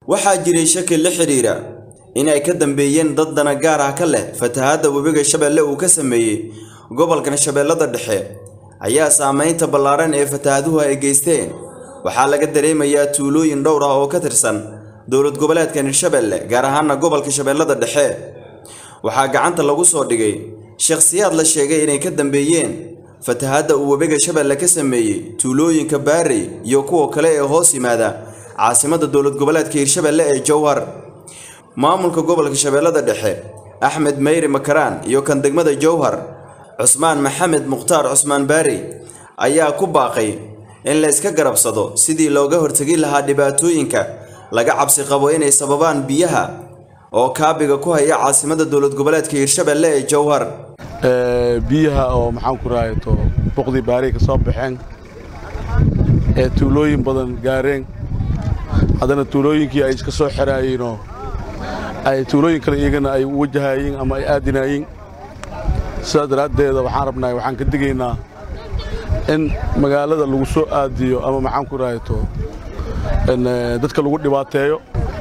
waxaa jiray shaki la xidhiidha in ay ka dambeeyeen dad dana gaar ah ka leh fatahaadda webiga shabeelle uu ka sameeyey gobolkan shabeellada dhexe ayaa saamaynta ballaaran ee fatahaaduhu ay geysteen waxaa laga dareemayaa tuulooyin dhowr ah oo ka tirsan dowlad goboleedkan hirshabelle gaar ahaana gobolka shabeellada dhexe waxaa gacanta lagu soo dhigay shakhsiyaad la sheegay inay ka dambeeyeen fatahaadda uu webiga shabeelle ka sameeyey tuulooyinka baarey iyo kuwa kale ee hoos yimaada caasimadda dowlad goboleedka hirshabelle ee jowhar maamulka gobolka shabeellada dhexe axmed meyri makaraan iyo kan degmada jowhar cusmaan maxamed mukhtaar cusmaan baari ayaa ku baaqay in la iska garabsado sidii looga hortegi lahaa dhibaatooyinka laga cabsi qabo inay sababaan biyaha oo kaabiga ku haya caasimadda dowlad goboleedka hirshabelle ee jowhar biyaha oo maxaan ku rahayato boqdii baari ka soo baxeen ee tuulooyin badan gaareen haddana tuulooyinkii ay iska soo xeraayeenoo ay tuulooyin kale iyagana ay u wajahaayeen ama ay aadinaayeen sidaas daraaddeeda waxaan rabnaa waxaan ka digaynaa in magaalada lagu soo aadiyo ama maxaan ku rahayato dadka lagu dhibaateeyo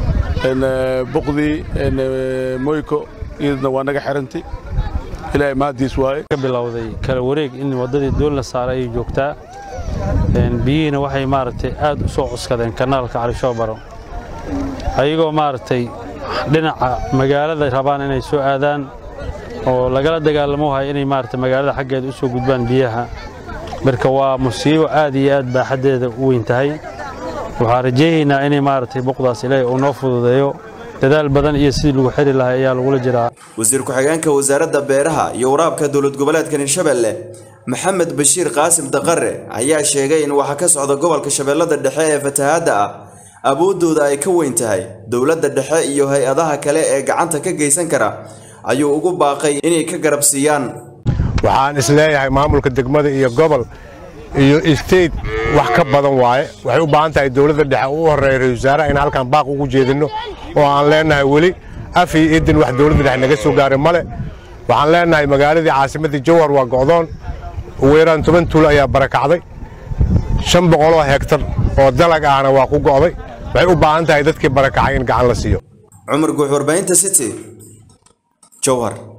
boqdii moyko iyadna waa naga xirantay ilaahay mahadiis waaye ka bilowday kala wareeg in waddadii doon la saaray ay joogtaa biyihiina waxay maaragtay aad u soo cuskadeen kanaalka calishoobaro ayagoo maaragtay dhinaca magaalada rabaan inay soo aadaan oo lagala dagaalamo wahay inay maaragtay magaalada xaggeeda u soo gudbaan biyaha marka waa musiibo aad iyo aad baaxaddeeda u weyn tahay waxaan rajaynaynaa inay maaragtay buqdaas ilaahay uu noo fududeeyo dadaal badan iyo sidii lagu xiri lahaa ayaa lagula jiraa wasiir ku-xigeenka wasaaradda beeraha iyo waraabka dowlad goboleedkan hirshabelle maxamed bashiir qaasim daqare ayaa sheegay in waxa ka socda gobolka shabeellada dhexe ee fatahaadda ah awooddooda ay ka weyn tahay dowladda dhexe iyo hay-adaha kale ee gacanta ka geysan kara ayuu ugu baaqay inay ka garab siiyaan waxaan isleeyahay maamulka degmada iyo gobol iyo state wax ka badan waaye waxay u baahan tahay dowladda dhexe u horreeya ra-isul wasaaraha in halkan baaq ugu jeedinno oo aan leennahay weli af iyo idin wax dowladda dhexe naga soo gaaray male waxaan leennahay magaaladii caasimaddii jowhar waa go'doon ugu yaraan toban tuul ayaa barakacday shan boqoloo hegtar oo dalag ahna waa ku go'day waxay u baahan tahay dadkii barakacay in gacan la siiyo cumar guux warbaahinta city jowhar